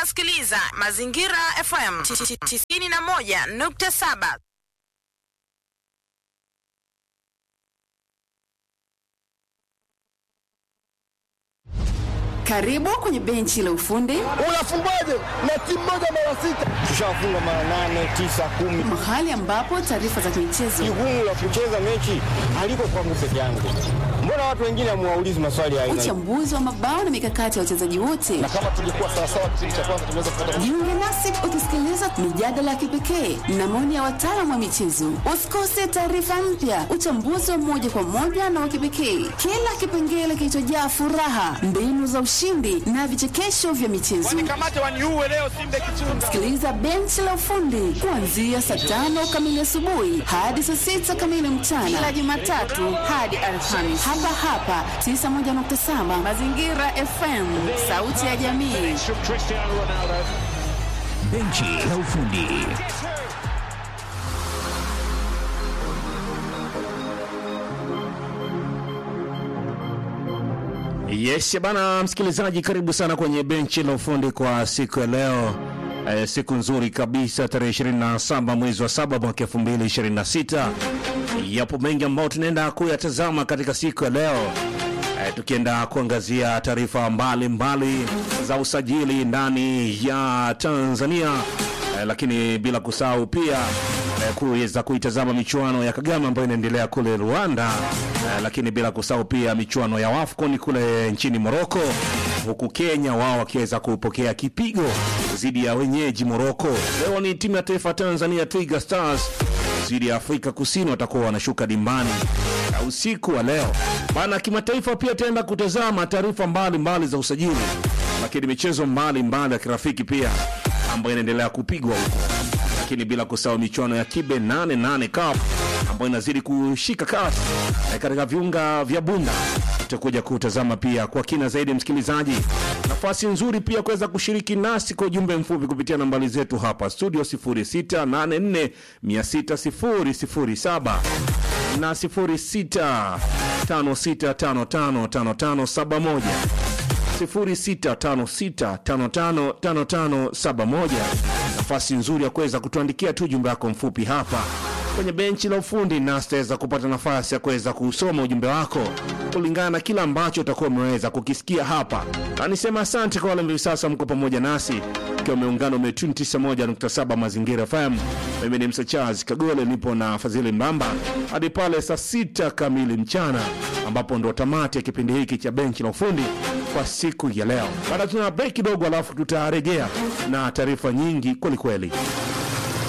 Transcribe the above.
unasikiliza Mazingira FM 91.7. Karibu kwenye benchi la ufundi, Unafungwaje na timu moja mara sita? Tushafunga mara nane, tisa, kumi. mahali ambapo taarifa za kimichezo, Jukumu la kucheza mechi haliko kwangu peke yangu. Mbona watu wengine hamuwaulizi maswali ya aina hii? uchambuzi wa mabao na mikakati ya wachezaji wote. Na kama tungekuwa sawasawa kipindi cha kwanza tunaweza kupata Jiunge nasi ukisikiliza mijadala ya kipekee na maoni ya wataalamu wa michezo. Usikose taarifa mpya, uchambuzi wa moja kwa moja na wa kipekee, kila kipengele kilichojaa furaha, mbinu za ushindi na vichekesho vya michezo. Kamate waniuwe leo Simba Kichunga. Sikiliza benchi la ufundi kuanzia saa tano kamili asubuhi hadi saa sita kamili mchana kila Jumatatu hadi Alhamisi hapa hapa 91.7 Mazingira FM, sauti ya jamii. Cristiano Ronaldo. Benchi la ufundi. Yes bana, msikilizaji, karibu sana kwenye benchi la ufundi kwa siku ya leo. Eh, siku nzuri kabisa, tarehe 27 mwezi wa saba mwaka 2026. Yapo mengi ambayo tunaenda kuyatazama katika siku ya leo eh, tukienda kuangazia taarifa mbalimbali za usajili ndani ya Tanzania eh, lakini bila kusahau pia eh, kuweza kuitazama michuano ya Kagame ambayo inaendelea kule Rwanda eh, lakini bila kusahau pia michuano ya WAFCON kule nchini Morocco, huku Kenya wao wakiweza kupokea kipigo dhidi ya wenyeji Morocco. Leo ni timu ya taifa Tanzania Twiga Stars dhidi ya Afrika Kusini watakuwa wanashuka dimbani na usiku wa leo bana. Kimataifa pia taenda kutazama taarifa mbalimbali za usajili, lakini michezo mbalimbali ya kirafiki pia ambayo inaendelea kupigwa huko, lakini bila kusahau michuano ya Kibe 88 Cup ambayo inazidi kushika kasi eh, katika viunga vya Bunda. Tutakuja kutazama pia kwa kina zaidi, msikilizaji, nafasi nzuri pia kuweza kushiriki nasi kwa ujumbe mfupi kupitia nambari zetu hapa studio 0684 600 na 0656555571 0656555571. Nafasi nzuri ya kuweza kutuandikia tu ujumbe wako mfupi hapa kwenye benchi la ufundi, na sitaweza kupata nafasi ya kuweza kusoma ujumbe wako kulingana na kila ambacho utakuwa umeweza kukisikia hapa, na nisema asante kwa wale ambao sasa mko pamoja nasi ikiwa umeungana umetuni 91.7 Mazingira FM. Mimi ni Msa Charles Kagole, nipo na Fadhili Mbamba hadi pale saa sita kamili mchana, ambapo ndo tamati ya kipindi hiki cha benchi la ufundi kwa siku ya leo. Baada tuna break kidogo, alafu tutarejea na taarifa nyingi kwelikweli.